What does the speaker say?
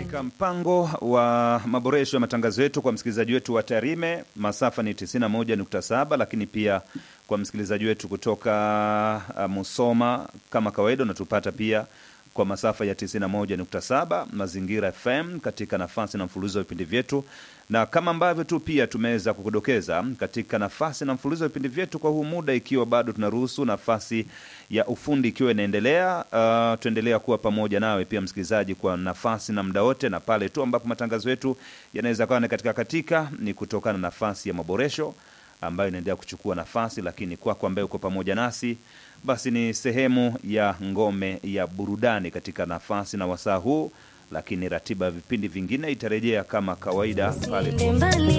katika mpango wa maboresho ya matangazo yetu kwa msikilizaji wetu wa Tarime, masafa ni 91.7, lakini pia kwa msikilizaji wetu kutoka uh, Musoma, kama kawaida unatupata pia kwa masafa ya 91.7 Mazingira FM katika nafasi na mfululizo wa vipindi vyetu, na kama ambavyo tu pia tumeweza kukudokeza katika nafasi na mfululizo wa vipindi vyetu kwa huu muda, ikiwa bado tunaruhusu nafasi ya ufundi ikiwa inaendelea, uh, tuendelea kuwa pamoja nawe pia msikilizaji, kwa nafasi na muda wote, na pale tu ambapo matangazo yetu yanaweza kawa katika katika ni kutokana na nafasi ya maboresho ambayo inaendelea kuchukua nafasi, lakini kwako ambaye uko pamoja nasi basi ni sehemu ya ngome ya burudani katika nafasi na wasaa huu, lakini ratiba ya vipindi vingine itarejea kama kawaida pale tu